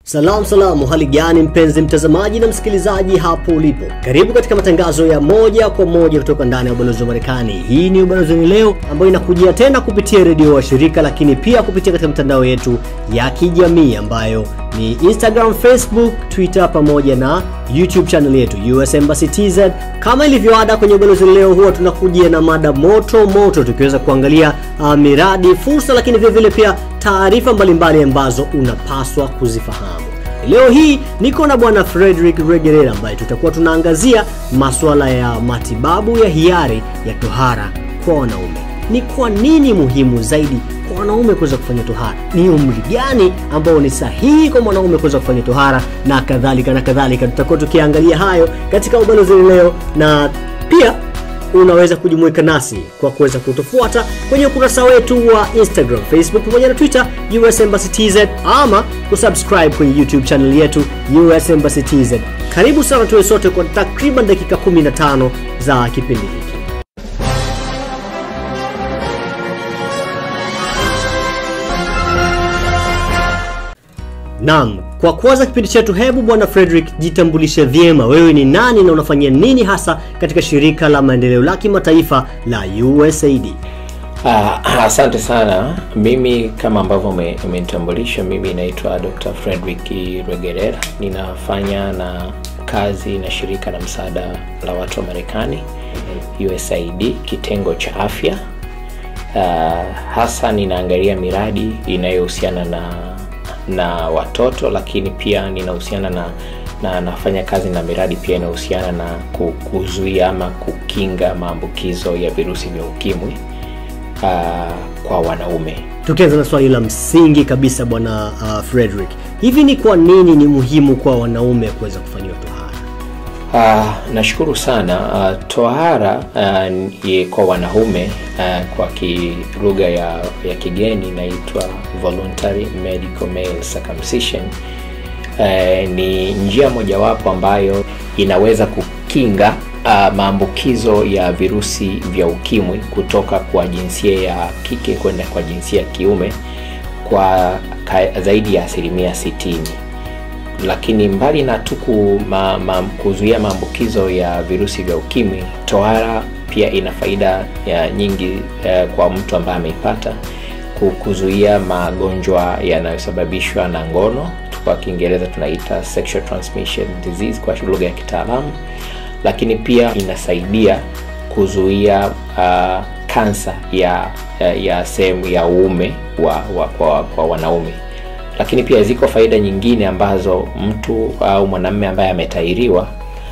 Salamu salamu, hali gani mpenzi mtazamaji na msikilizaji hapo ulipo, karibu katika matangazo ya moja kwa moja kutoka ndani ya ubalozi wa Marekani. Hii ni ubalozini leo ambayo inakujia tena kupitia redio wa shirika, lakini pia kupitia katika mitandao yetu ya kijamii ambayo ni Instagram, Facebook, Twitter pamoja na YouTube channel yetu US Embassy TZ. Kama ilivyoada kwenye ubalozi leo, huwa tunakujia na mada moto moto, tukiweza kuangalia uh, miradi, fursa, lakini vile vile pia taarifa mbalimbali ambazo unapaswa kuzifahamu. Leo hii niko na bwana Frederick Regerera ambaye tutakuwa tunaangazia masuala ya matibabu ya hiari ya tohara kwa wanaume. Ni kwa nini muhimu zaidi kwa wanaume kuweza kufanya tohara? Ni umri gani ambao ni sahihi kwa mwanaume kuweza kufanya tohara na kadhalika na kadhalika. Tutakuwa tukiangalia hayo katika ubalozi leo, na pia unaweza kujumuika nasi kwa kuweza kutufuata kwenye ukurasa wetu wa Instagram, Facebook pamoja na Twitter US Embassy TZ, ama kusubscribe kwenye YouTube channel yetu US Embassy TZ. Karibu sana tuwe sote kwa takriban dakika 15 za kipindi hiki. Naam, kwa kuanza kipindi chetu, hebu bwana Frederick, jitambulishe vyema, wewe ni nani na unafanyia nini hasa katika shirika la maendeleo la kimataifa la USAID? Uh, asante sana. Mimi kama ambavyo umenitambulisha, mimi naitwa Dr. Frederick Regerera, ninafanya na kazi na shirika la msaada la watu wa Marekani USAID kitengo cha afya. Uh, hasa ninaangalia miradi inayohusiana na na watoto lakini pia ninahusiana na na nafanya kazi na miradi pia inayohusiana na kuzuia ama kukinga maambukizo ya virusi vya ukimwi uh, kwa wanaume. Tukianza na swali la msingi kabisa bwana uh, Frederick, hivi ni kwa nini ni muhimu kwa wanaume kuweza kufanyiwa tohara? Uh, nashukuru sana. Uh, tohara uh, kwa wanaume uh, kwa lugha ya, ya kigeni inaitwa voluntary medical male circumcision. Uh, ni njia mojawapo ambayo inaweza kukinga uh, maambukizo ya virusi vya ukimwi kutoka kwa jinsia ya kike kwenda kwa jinsia ya kiume kwa ka, zaidi ya asilimia sitini lakini mbali na tu ma, ma, kuzuia maambukizo ya virusi vya ukimwi, tohara pia ina faida ya nyingi eh, kwa mtu ambaye ameipata, kuzuia magonjwa yanayosababishwa na ngono, kwa Kiingereza tunaita sexual transmission disease kwa lugha ya kitaalamu, lakini pia inasaidia kuzuia uh, kansa ya, ya, ya sehemu ya uume wa, wa, kwa, kwa wanaume lakini pia ziko faida nyingine ambazo mtu au mwanamume ambaye ametairiwa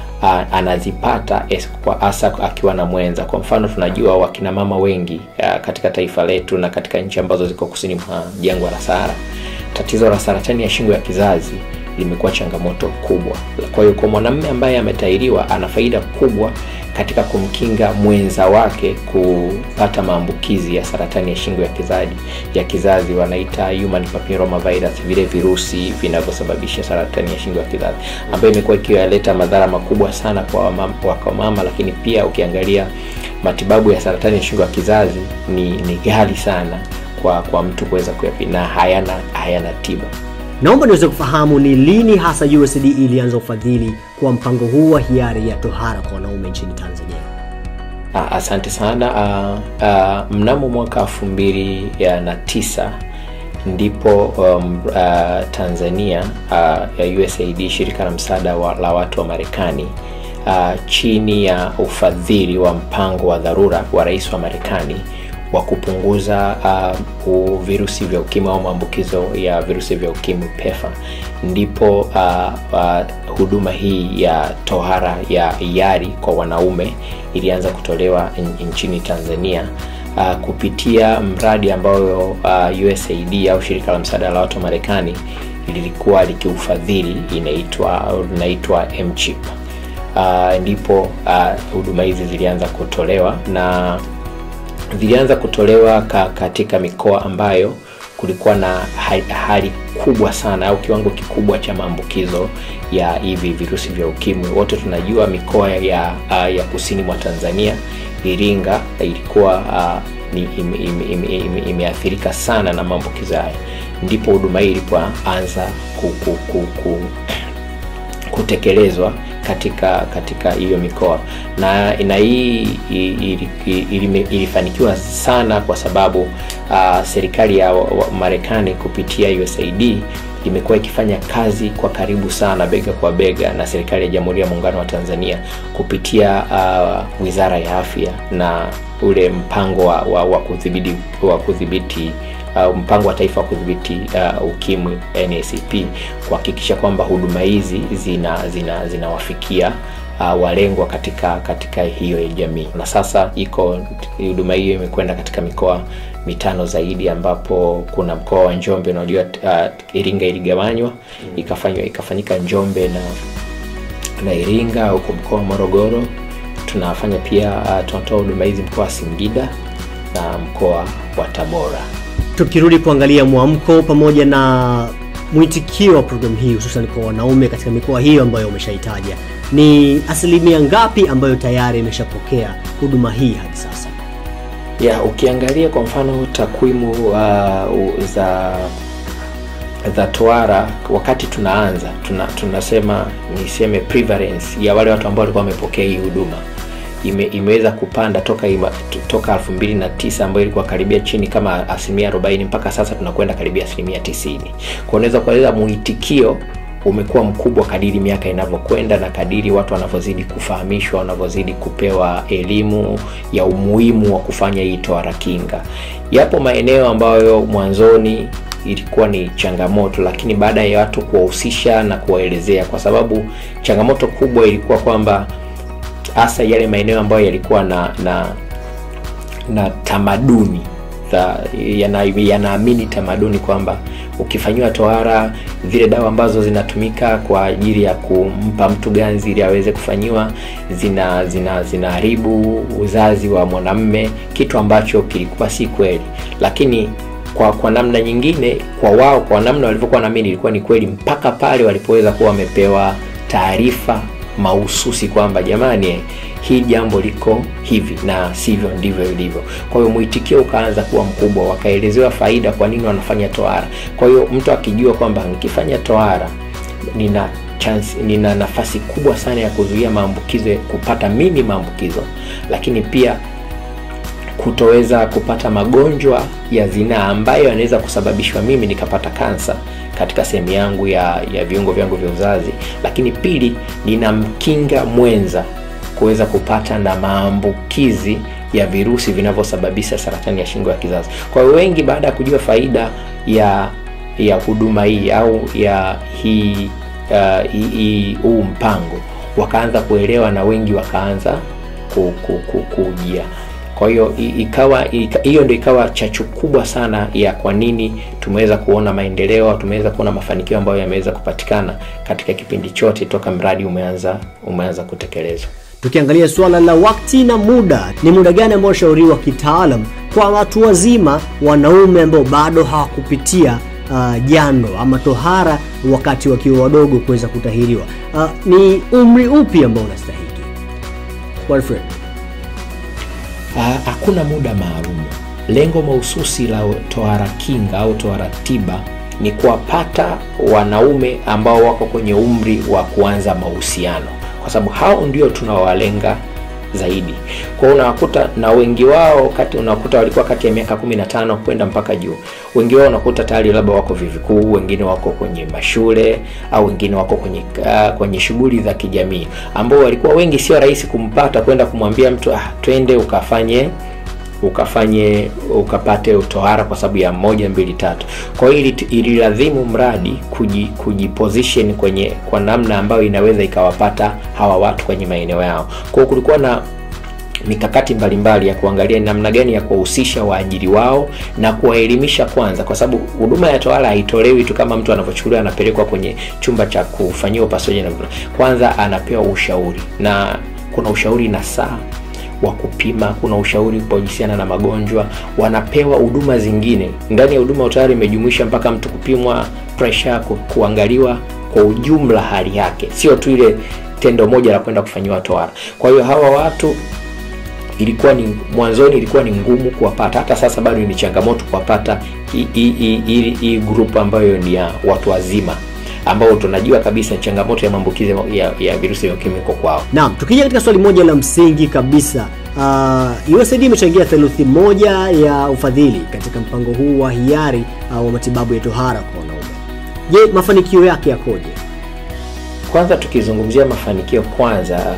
anazipata hasa akiwa na mwenza. Kwa mfano, tunajua wakina mama wengi a, katika taifa letu na katika nchi ambazo ziko kusini mwa jangwa la Sahara, tatizo la saratani ya shingo ya kizazi limekuwa changamoto kubwa. Kwa hiyo kwa mwanamume ambaye ametairiwa ana faida kubwa katika kumkinga mwenza wake kupata maambukizi ya saratani ya shingo ya kizazi ya kizazi wanaita human papilloma virus, vile virusi vinavyosababisha saratani ya shingo ya kizazi ambayo imekuwa ikiwaleta madhara makubwa sana kwa mama, kwa mama, lakini pia ukiangalia matibabu ya saratani ya shingo ya kizazi ni, ni ghali sana kwa kwa mtu kuweza kuyapima na hayana hayana tiba. Naomba niweze kufahamu ni lini hasa USAID ilianza ufadhili kwa mpango huu wa hiari ya tohara kwa wanaume nchini Tanzania? Asante sana. Uh, uh, mnamo mwaka elfu mbili na tisa ndipo um, uh, Tanzania uh, ya USAID shirika la msaada wa, la watu wa Marekani uh, chini ya ufadhili wa mpango wa dharura wa rais wa Marekani wa kupunguza uh, virusi vya ukimwi au maambukizo ya virusi vya ukimwi PEPFAR, ndipo uh, uh, huduma hii ya tohara ya hiari kwa wanaume ilianza kutolewa nchini Tanzania uh, kupitia mradi ambayo uh, USAID au shirika la msaada la watu wa Marekani lilikuwa likiufadhili, inaitwa inaitwa MCHIP. Uh, ndipo huduma uh, hizi zilianza kutolewa na zilianza kutolewa ka, katika mikoa ambayo kulikuwa na hali kubwa sana au kiwango kikubwa cha maambukizo ya hivi virusi vya ukimwi. Wote tunajua mikoa ya, uh, ya kusini mwa Tanzania, Iringa ilikuwa uh, imeathirika ime, ime, ime sana na maambukizo haya. ndipo huduma hii ilipoanza ku, ku, ku, ku, kutekelezwa katika katika hiyo mikoa na na hii ili- ili- ili- ilifanikiwa sana kwa sababu uh, serikali ya wa- wa- Marekani kupitia USAID imekuwa ikifanya kazi kwa karibu sana bega kwa bega na serikali ya Jamhuri ya Muungano wa Tanzania kupitia uh, Wizara ya Afya na ule mpango wa, wa, wa kudhibiti wa kudhibiti uh, mpango wa taifa wa kudhibiti uh, ukimwi NACP kuhakikisha kwamba huduma hizi zina zina zinawafikia uh, walengwa katika katika hiyo ya jamii na sasa iko huduma hiyo imekwenda katika mikoa mitano zaidi ambapo kuna mkoa wa Njombe unajua uh, Iringa iligawanywa ikafanywa ikafanyika Njombe na na Iringa huko mkoa wa Morogoro tunafanya pia uh, tunatoa huduma hizi mkoa wa Singida na mkoa wa Tabora Tukirudi kuangalia mwamko pamoja na mwitikio wa programu hii hususan kwa wanaume katika mikoa hiyo ambayo umeshaitaja, ni asilimia ngapi ambayo tayari imeshapokea huduma hii hadi sasa? ya ukiangalia kwa mfano takwimu uh, za za toara wakati tunaanza tuna, tunasema niseme prevalence ya wale watu ambao walikuwa wamepokea hii huduma ime, imeweza kupanda toka ima, t- toka 2009 ambayo ilikuwa karibia chini kama asilimia 40 mpaka sasa tunakwenda karibia asilimia 90 kwa unaweza kueleza muitikio umekuwa mkubwa kadiri miaka inavyokwenda na kadiri watu wanavyozidi kufahamishwa wanavyozidi kupewa elimu ya umuhimu wa kufanya hii tohara kinga yapo maeneo ambayo mwanzoni ilikuwa ni changamoto lakini baada ya watu kuwahusisha na kuwaelezea kwa sababu changamoto kubwa ilikuwa kwamba hasa yale maeneo ambayo yalikuwa na na na tamaduni za yana- yanaamini tamaduni kwamba ukifanyiwa tohara zile dawa ambazo zinatumika kwa ajili ya kumpa mtu ganzi ili aweze kufanyiwa zina zina zinaharibu uzazi wa mwanamme kitu ambacho kilikuwa si kweli lakini kwa kwa namna nyingine kwa wao kwa namna walivyokuwa naamini ilikuwa ni kweli mpaka pale walipoweza kuwa wamepewa taarifa mahususi kwamba jamani hii jambo liko hivi na sivyo ndivyo ilivyo kwa hiyo mwitikio ukaanza kuwa mkubwa wakaelezewa faida kwa nini wanafanya tohara kwa hiyo mtu akijua kwamba nikifanya tohara nina chance, nina nafasi kubwa sana ya kuzuia maambukizo kupata mimi maambukizo lakini pia kutoweza kupata magonjwa ya zinaa ambayo yanaweza kusababishwa mimi nikapata kansa katika sehemu yangu ya, ya viungo vyangu vya uzazi lakini pili ninamkinga mwenza kuweza kupata na maambukizi ya virusi vinavyosababisha saratani ya shingo ya kizazi kwa hiyo wengi baada ya kujua faida ya ya huduma hii au ya hii uh, hii- hii- huu mpango wakaanza kuelewa na wengi wakaanza ku, ku, ku, kujia kwa hiyo i- ikawa ika- hiyo ndio ikawa chachu kubwa sana ya kwa nini tumeweza kuona maendeleo tumeweza kuona mafanikio ambayo yameweza kupatikana katika kipindi chote toka mradi umeanza umeanza kutekelezwa Tukiangalia suala la wakati na muda, ni muda gani ambao ushauriwa kitaalam kwa watu wazima wanaume ambao bado hawakupitia uh, jando ama tohara wakati wakiwa wadogo kuweza kutahiriwa? Uh, ni umri upi ambao unastahiki? Wilfred. Ah, hakuna muda maalum lengo mahususi la tohara kinga au tohara tiba ni kuwapata wanaume ambao wako kwenye umri wa kuanza mahusiano kwa sababu hao ndio tunawalenga zaidi kwao unawakuta na wengi wao kati unakuta walikuwa kati ya miaka 15 kwenda mpaka juu wengi wao unakuta tayari labda wako vyuo vikuu wengine wako kwenye mashule au wengine wako kwenye uh, kwenye shughuli za kijamii ambao walikuwa wengi sio rahisi kumpata kwenda kumwambia mtu ah, twende ukafanye ukafanye ukapate utohara kwa sababu ya moja mbili tatu kwa hiyo ili- ililazimu mradi kuji, kujiposition kwenye kwa namna ambayo inaweza ikawapata hawa watu kwenye maeneo yao kwa hiyo kulikuwa na mikakati mbalimbali ya kuangalia ni namna gani ya kuwahusisha waajiri wao na kuwaelimisha kwanza kwa sababu huduma ya tohara haitolewi tu kama mtu anavyochukuliwa anapelekwa kwenye chumba cha kufanyia upasuaji na kwanza anapewa ushauri na kuna ushauri na saa wa kupima kuna ushauri kuhusiana na magonjwa wanapewa huduma zingine ndani ya huduma ya utayari imejumuisha mpaka mtu kupimwa pressure ku, kuangaliwa kwa ujumla hali yake sio tu ile tendo moja la kwenda kufanyiwa tohara kwa hiyo hawa watu ilikuwa ni mwanzoni ilikuwa ni ngumu kuwapata hata sasa bado ni changamoto kuwapata hii- hii- hii hii- hii group ambayo ni ya watu wazima ambao tunajua kabisa changamoto ya maambukizi ya, ya virusi vya ukimwi iko kwao Naam, tukija katika swali moja la msingi kabisa, uh, USAID imechangia theluthi moja ya ufadhili katika mpango huu wa hiari uh, wa matibabu ya tohara kwa wanaume. Je, mafanikio yake yakoje? kwanza tukizungumzia mafanikio kwanza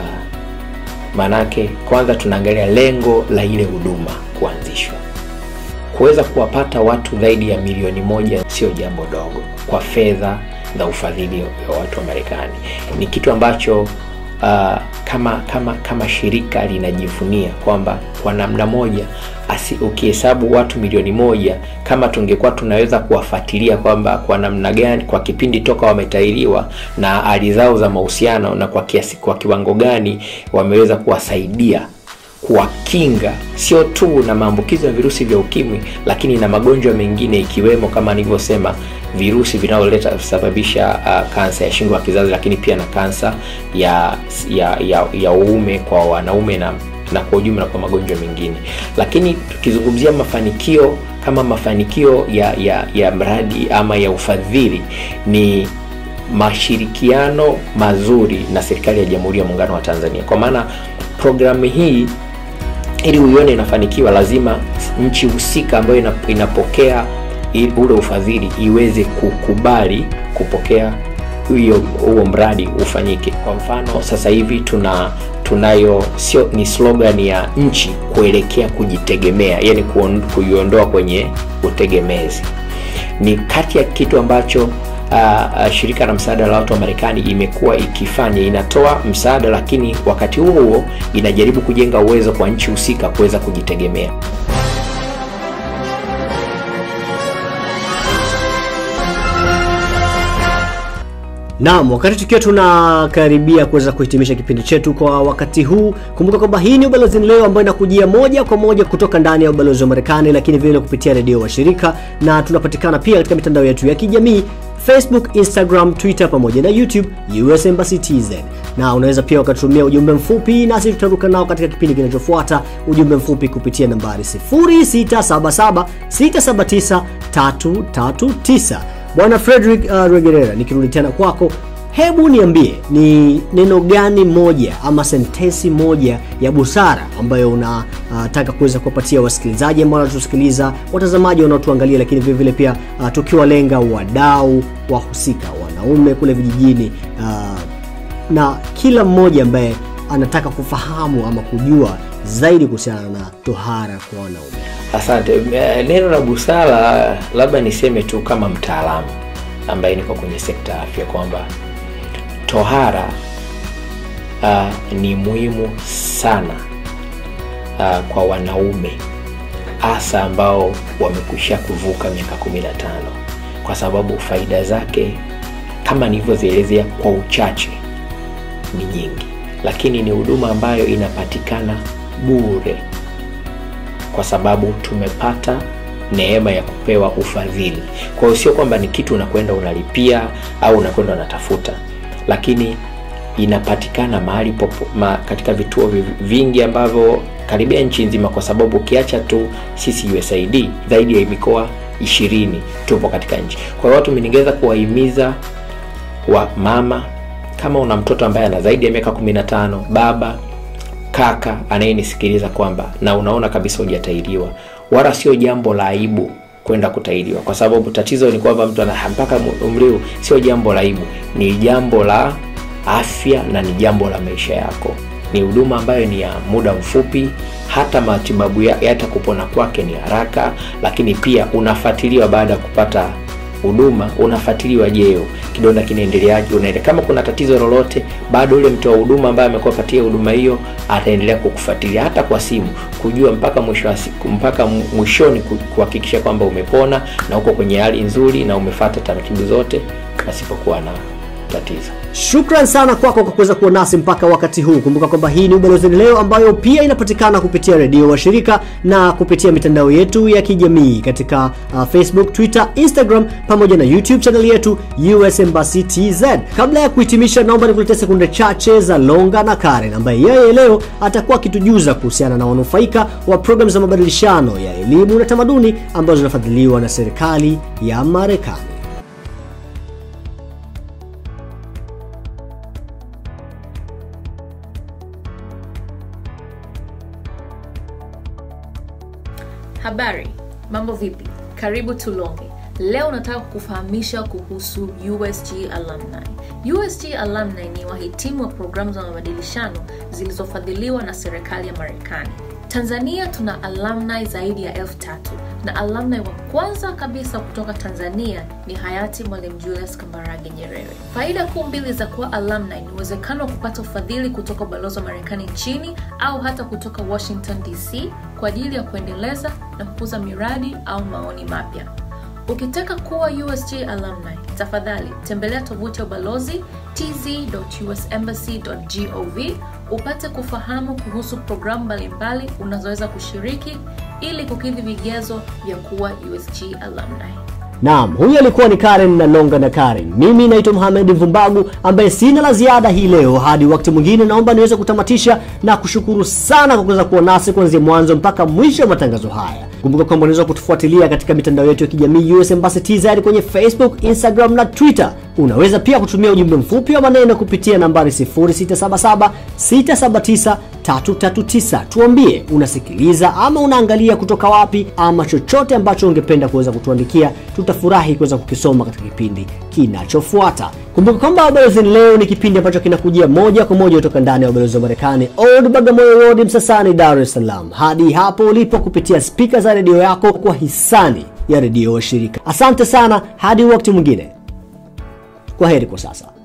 maanake kwanza tunaangalia lengo la ile huduma kuanzishwa kuweza kuwapata watu zaidi ya milioni moja sio jambo dogo kwa fedha za ufadhili wa watu wa marekani ni kitu ambacho uh, kama kama kama shirika linajivunia kwamba kwa namna moja asi, ukihesabu watu milioni moja kama tungekuwa tunaweza kuwafuatilia kwamba kwa namna gani kwa kipindi toka wametahiriwa na hali zao za mahusiano na kwa kiasi kwa kiwango gani wameweza kuwasaidia kuwakinga sio tu na maambukizo ya virusi vya ukimwi lakini na magonjwa mengine ikiwemo kama nilivyosema virusi vinavyoleta sababisha uh, kansa ya shingo ya kizazi lakini pia na kansa ya ya ya, ya uume kwa wanaume na na kwa ujumla kwa magonjwa mengine lakini tukizungumzia mafanikio kama mafanikio ya, ya, ya mradi ama ya ufadhili ni mashirikiano mazuri na serikali ya jamhuri ya muungano wa tanzania kwa maana programu hii ili uione inafanikiwa lazima nchi husika ambayo ina- inapokea i- ule ufadhili iweze kukubali kupokea hiyo huo mradi ufanyike kwa mfano sasa hivi tuna tunayo sio ni slogan ya nchi kuelekea kujitegemea yani kuon- kuiondoa kwenye utegemezi ni kati ya kitu ambacho uh, uh, shirika la msaada la watu wa marekani imekuwa ikifanya inatoa msaada lakini wakati huo huo inajaribu kujenga uwezo kwa nchi husika kuweza kujitegemea Naam, wakati tukiwa tunakaribia kuweza kuhitimisha kipindi chetu kwa wakati huu, kumbuka kwamba hii ni Ubalozini Leo ambayo inakujia moja kwa moja kutoka ndani ya ubalozi wa Marekani, lakini vile kupitia redio wa shirika, na tunapatikana pia katika mitandao yetu ya kijamii Facebook, Instagram, Twitter pamoja na YouTube US Embassy TZ. Na unaweza pia ukatumia ujumbe mfupi nasi tutaruka nao katika kipindi kinachofuata, ujumbe mfupi kupitia nambari 0677 679 339. Bwana Frederick uh, Regerera, nikirudi tena kwako, hebu niambie ni neno gani moja ama sentensi moja ya busara ambayo unataka uh, kuweza kuwapatia wasikilizaji ambao wanatusikiliza, watazamaji wanaotuangalia, lakini vile vile pia uh, tukiwalenga wadau wahusika, wanaume kule vijijini uh, na kila mmoja ambaye anataka kufahamu ama kujua zaidi kuhusiana na tohara kwa wanaume. asante Eh, neno la busara labda niseme tu kama mtaalamu ambaye niko kwenye sekta ya afya kwamba tohara uh, ni muhimu sana uh, kwa wanaume hasa ambao wamekwisha kuvuka miaka 15 kwa sababu faida zake kama nilivyozielezea kwa uchache ni nyingi lakini ni huduma ambayo inapatikana bure kwa sababu tumepata neema ya kupewa ufadhili kwa hiyo sio kwamba ni kitu unakwenda unalipia au unakwenda unatafuta lakini inapatikana mahali popo, ma, katika vituo vi- vingi ambavyo karibia nchi nzima kwa sababu ukiacha tu sisi usaid zaidi ya mikoa ishirini tupo katika nchi kwa hiyo watu ningeweza kuwahimiza wa mama kama una mtoto ambaye ana zaidi ya miaka 15 baba kaka anayenisikiliza kwamba na unaona kabisa hujatahiriwa wala sio jambo la aibu kwenda kutahiriwa kwa sababu tatizo ni kwamba mtu ana mpaka umri huu sio jambo la aibu ni jambo la afya na ni jambo la maisha yako ni huduma ambayo ni ya muda mfupi hata matibabu ya, hata kupona kwake ni haraka lakini pia unafuatiliwa baada ya kupata huduma unafuatiliwa jeo kidonda kinaendeleaje unaende kama kuna tatizo lolote bado ule mtoa huduma ambaye amekuwa patia huduma hiyo ataendelea kukufuatilia hata kwa simu kujua mpaka mwisho wa siku mpaka mwishoni ku- kuhakikisha kwamba umepona na uko kwenye hali nzuri na umefata taratibu zote pasipokuwa na tatizo. Shukran sana kwako kwa kuweza kuwa nasi mpaka wakati huu. Kumbuka kwamba hii ni Ubalozini Leo ambayo pia inapatikana kupitia redio wa shirika na kupitia mitandao yetu ya kijamii katika uh, Facebook, Twitter, Instagram pamoja na YouTube channel yetu US Embassy TZ. Kabla ya kuhitimisha, naomba nikuletee sekunde chache za Longa na Karen ambaye yeye leo atakuwa akitujuza kuhusiana na wanufaika wa programu za mabadilishano ya elimu na tamaduni ambazo zinafadhiliwa na serikali ya Marekani. Habari, mambo vipi? Karibu Tulonge. Leo nataka kukufahamisha kuhusu USG Alumni. USG Alumni ni wahitimu wa programu za mabadilishano zilizofadhiliwa na serikali ya Marekani. Tanzania tuna alumni zaidi ya elfu tatu na alumni wa kwanza kabisa kutoka Tanzania ni hayati Mwalimu Julius Kambarage Nyerere. Faida kuu mbili za kuwa alumni ni uwezekano wa kupata ufadhili kutoka ubalozi wa Marekani nchini au hata kutoka Washington DC kwa ajili ya kuendeleza na kukuza miradi au maoni mapya. Ukitaka kuwa USG alumni, tafadhali tembelea tovuti ya ubalozi tz.usembassy.gov upate kufahamu kuhusu programu mbalimbali unazoweza kushiriki ili kukidhi vigezo vya kuwa USG alumni. Naam, huyu alikuwa ni Karen na Longa na Karen. Mimi naitwa Mohamed Mvumbagu ambaye sina la ziada hii leo. Hadi wakati mwingine, naomba niweze kutamatisha na kushukuru sana kwa kuweza kuwa nasi kuanzia mwanzo mpaka mwisho wa matangazo haya. Kumbuka kwamba unaweza kutufuatilia katika mitandao yetu ya kijamii US Embassy TZ kwenye Facebook, Instagram na Twitter. Unaweza pia kutumia ujumbe mfupi wa maneno kupitia nambari 0677 679 339. Tuambie unasikiliza ama unaangalia kutoka wapi, ama chochote ambacho ungependa kuweza kutuandikia. Tutafurahi kuweza kukisoma katika kipindi kinachofuata. Kumbuka kwamba Ubalozini Leo ni kipindi ambacho kinakujia moja kwa moja kutoka ndani ya ubalozi wa Marekani, Old Bagamoyo Road, Msasani, Dar es Salaam, hadi hapo ulipo kupitia spika za redio yako kwa hisani ya redio wa shirika. Asante sana, hadi wakati mwingine. Kwa heri kwa sasa.